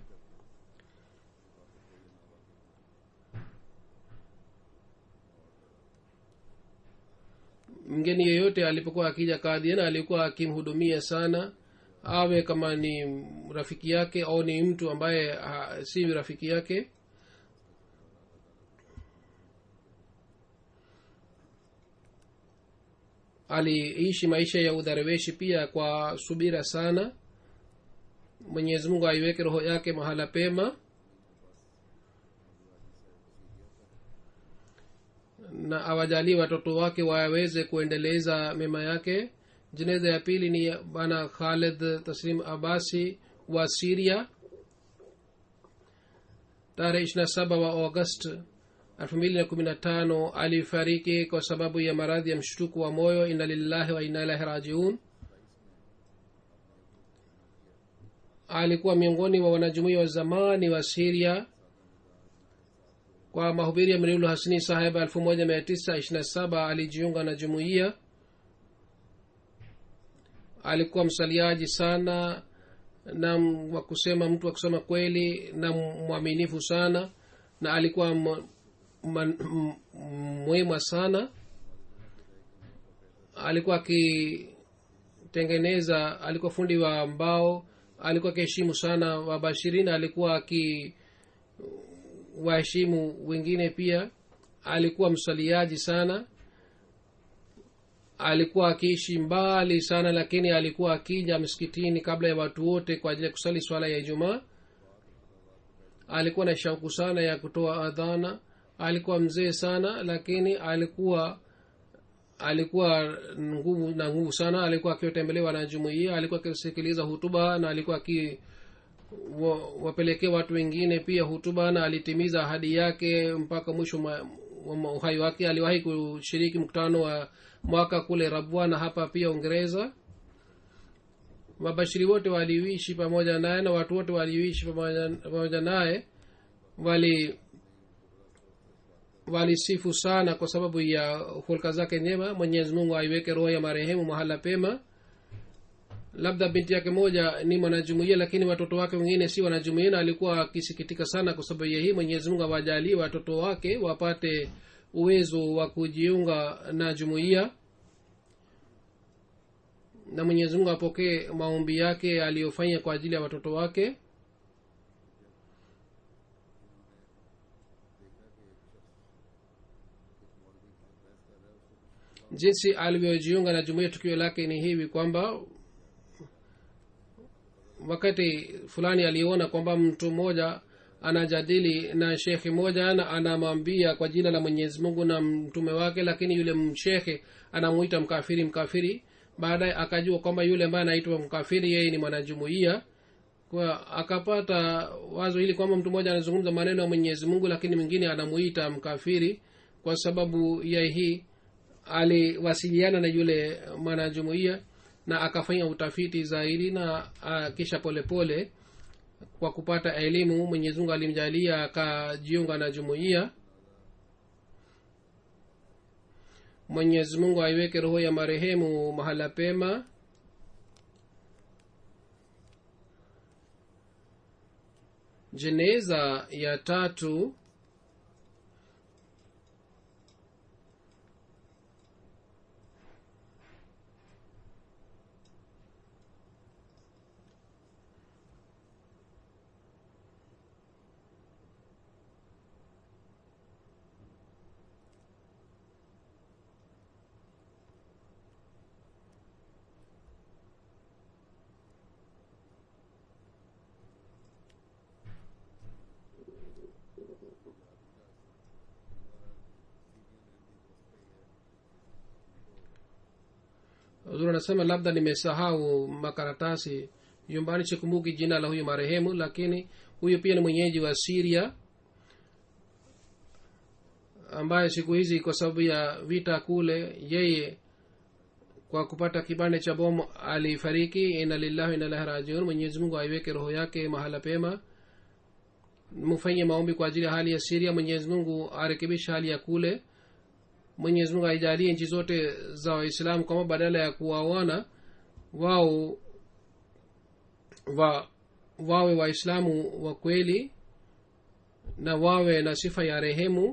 Speaker 2: mgeni yeyote alipokuwa akija kadhiana alikuwa akimhudumia sana awe kama ni rafiki yake au ni mtu ambaye ha, si rafiki yake aliishi maisha ya udhareweshi pia kwa subira sana mwenyezi mungu aiweke roho yake mahala pema na awajalie watoto wake waweze kuendeleza mema yake jeneza ya pili ni bana khalid taslim abasi wa siria tarehe ishirina saba wa august elfu mbili na kumi na tano alifariki kwa sababu ya maradhi ya mshtuku wa moyo ina lillahi wa ina ilahi rajiun alikuwa miongoni mwa wanajumuia wa zamani wa siria kwa mahubiri ya mriulu hasini saheba 1927 alijiunga na jumuiya alikuwa msaliaji sana na wa kusema mtu wa kusema kweli na mwaminifu sana na alikuwa mwema sana alikuwa akitengeneza alikuwa fundi wa mbao alikuwa akiheshimu sana wabashirina alikuwa aki waheshimu wengine pia alikuwa msaliaji sana alikuwa akiishi mbali sana lakini alikuwa akija msikitini kabla ya watu wote kwa ajili ya kusali swala ya ijumaa alikuwa na shauku sana ya kutoa adhana alikuwa mzee sana lakini alikuwa alikuwa nguvu na nguvu sana alikuwa akiwatembelewa na jumuia alikuwa akisikiliza hutuba na alikuwa aki wapelekee watu wengine pia hutuba na alitimiza ahadi yake mpaka mwisho wa uhai wake aliwahi kushiriki mkutano wa mwaka kule rabwa na hapa pia uingereza wabashiri wote waliishi pamoja naye na watu wote waliishi pamoja naye wali walisifu sana kwa sababu ya hulka zake njema mwenyezi mungu aiweke roho ya marehemu mahala pema labda binti yake moja ni mwanajumuia lakini watoto wake wengine si wanajumuia na alikuwa akisikitika sana kwa sababu ya hii mwenyezi mungu awajalie watoto wake wapate uwezo wa kujiunga na jumuiya na mwenyezi mungu apokee maombi yake aliyofanya kwa ajili ya watoto wake jinsi alivyojiunga na jumuiya tukio lake ni hivi kwamba wakati fulani aliona kwamba mtu mmoja anajadili na shekhe moja na anamwambia kwa jina la mwenyezi mungu na mtume wake lakini yule mshekhe anamuita mkafiri mkafiri baadaye akajua kwamba yule ambaye anaitwa mkafiri yeye ni mwanajumuia kwa akapata wazo hili kwamba mtu mmoja anazungumza maneno ya mwenyezi mungu lakini mwingine anamuita mkafiri kwa sababu ya hii aliwasiliana na yule mwanajumuia na akafanya utafiti zaidi na uh, kisha polepole pole, kwa kupata elimu mwenyezi mungu alimjalia akajiunga na jumuiya mwenyezi mungu aiweke roho ya marehemu mahala pema jeneza ya tatu huzuri anasema labda nimesahau makaratasi nyumbani sikumbuki jina la huyu marehemu lakini huyu pia ni mwenyeji wa siria ambaye siku hizi kwa sababu ya vita kule yeye kwa kupata kibande cha bomu alifariki ina lillahi inalahi rajiun mwenyezi mungu aiweke roho yake mahala pema mfanye maombi kwa ajili ya hali ya siria mwenyezi mungu arekebishe hali ya kule mwenyezi mungu aijalie nchi zote za waislamu kwamba badala ya kuwaona wao wa wawe waislamu wa kweli na wawe na sifa ya rehemu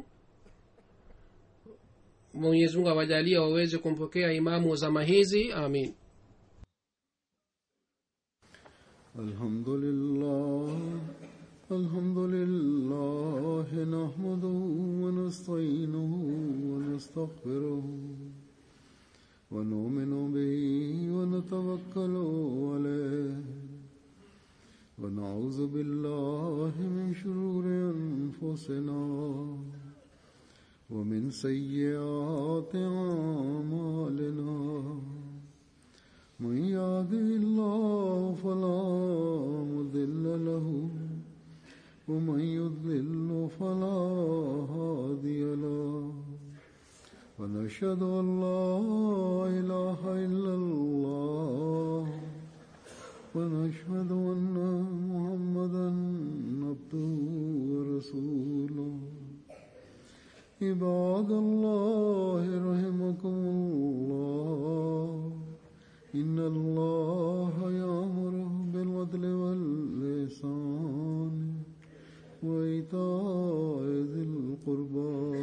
Speaker 2: mwenyezi mungu awajalia waweze kumpokea imamu zama hizi amin
Speaker 1: الحمد لله الحمد لله نحمده ونستعينه ونستغفره ونؤمن به ونتوكل عليه ونعوذ بالله من شرور انفسنا ومن سيئات اعمالنا من يهده الله فلا مضل ومن يضلل فلا هادي له ونشهد أن لا إله إلا الله ونشهد أن محمدا عبده ورسوله عباد الله رحمكم الله إن الله يأمر بالعدل واللسان وإيتاء ذي القربى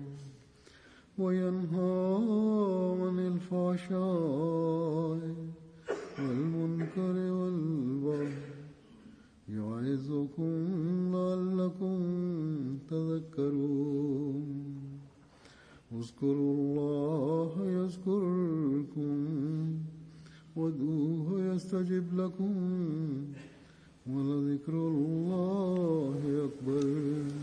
Speaker 1: وينهى عن الفحشاء والمنكر والبغي يعظكم لعلكم تذكرون اذكروا الله يذكركم وادعوه يستجب لكم ولذكر الله أكبر